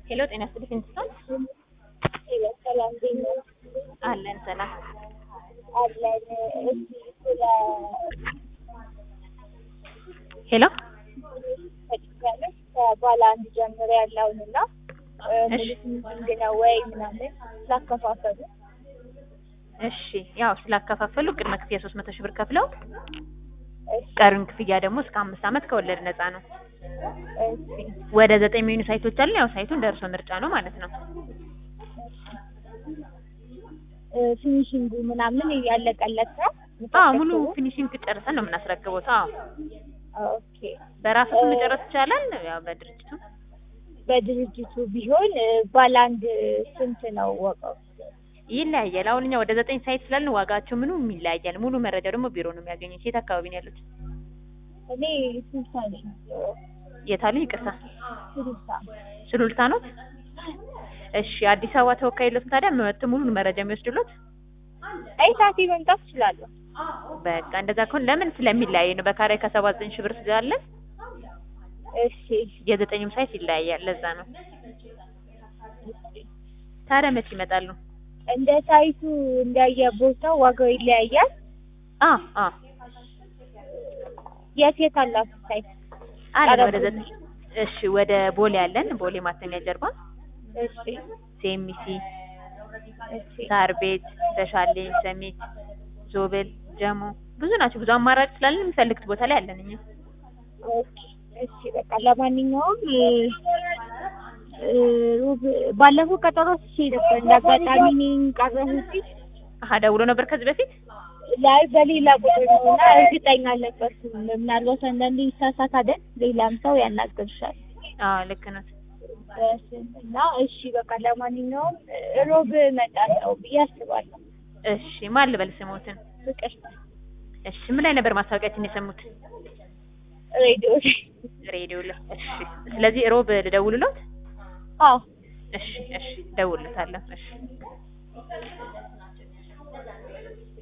ሄሎ ጤና ይስጥልኝ እንስሳት ሰላም እንዴት ነው? አለን ሰላም አለን። እስኪ ስለ ሄሎ ተጭኛለች ከባለ አንድ ጀምሮ ያለውን እና ሙሉ ሚቲንግ ነው ወይ ምናምን ስላከፋፈሉ እሺ ያው ስላከፋፈሉ ቅድመ ክፍያ ሶስት መቶ ሺህ ብር ከፍለው እሺ ቀሪውን ክፍያ ደግሞ እስከ አምስት ዓመት ከወለድ ነፃ ነው። እሺ ወደ ዘጠኝ የሚሆኑ ሳይቶች አሉ። ያው ሳይቱን ደርሶ ምርጫ ነው ማለት ነው። ፊኒሽንጉ ምናምን ያለቀለት ነው? አዎ ሙሉ ፊኒሽንግ ጨርሰን ነው የምናስረክበው። አዎ ኦኬ በራሱ ስም መጨረስ ይቻላል። ያው በድርጅቱ በድርጅቱ ቢሆን ባለ አንድ ስንት ነው ወቀው? ይለያያል። አሁን እኛ ወደ ዘጠኝ ሳይት ስላልን ዋጋቸው ምኑም ይለያያል። ሙሉ መረጃ ደግሞ ቢሮ ነው የሚያገኙት። የት አካባቢ ነው ያሉት? እኔ ስልሳ ነኝ። የታሉ? ይቅርታ ስልሳ ሱሉልታ ነው። እሺ አዲስ አበባ ተወካይ የለውም ታዲያ መጥቶ ሙሉ መረጃ የሚወስድሎት? አይ ሰዓቴ መምጣት እችላለሁ። በቃ እንደዛ ከሆነ ለምን ስለሚለያይ ነው። በካሬ ከሰባ ዘጠኝ ሺህ ብር ስላለን እሺ የዘጠኝም ሳይት ይለያያል። ለዛ ነው። ታዲያ መቼ ይመጣሉ? እንደ ሳይቱ እንዳየ ቦታው ዋጋው ይለያያል። አ አ የት የት አላችሁ ሳይት? አለን ወደ ዘጠኝ እሺ ወደ ቦሌ አለን። ቦሌ ማተሚያ ጀርባ እሺ ሴሚሲ፣ እሺ ሳር ቤት፣ ተሻሌ፣ ሰሚት፣ ዞብል፣ ጀሞ ብዙ ናቸው። ብዙ አማራጭ ስላለን የሚፈልግት ቦታ ላይ አለን እኛ። ኦኬ እሺ በቃ ለማንኛውም እ ሩብ ባለፈው ቀጠሮ ሲሄድ ነበር እንዳጋጣሚ እኔን ቀረሁት አሀ ደውሎ ነበር ከዚህ በፊት ላይ በሌላ ቁጥር ነው እና እርግጠኛ አልነበርኩም። ምናልባት አንዳንዴ ይሳሳታል፣ ሌላም ሰው ያናግርሻል አዎ ልክ ነው። እና እሺ በቃ ለማንኛውም ሮብ እመጣለሁ ብዬ አስባለሁ። እሺ ማን ልበል ስሞትን? ፍቅር እሺ ምን ላይ ነበር ማስታወቂያችን የሰሙት? ሬዲዮ ላይ ሬዲዮ ላይ። እሺ ስለዚህ ሮብ ልደውልሎት? አዎ እሺ እሺ ደውልለታለሁ። እሺ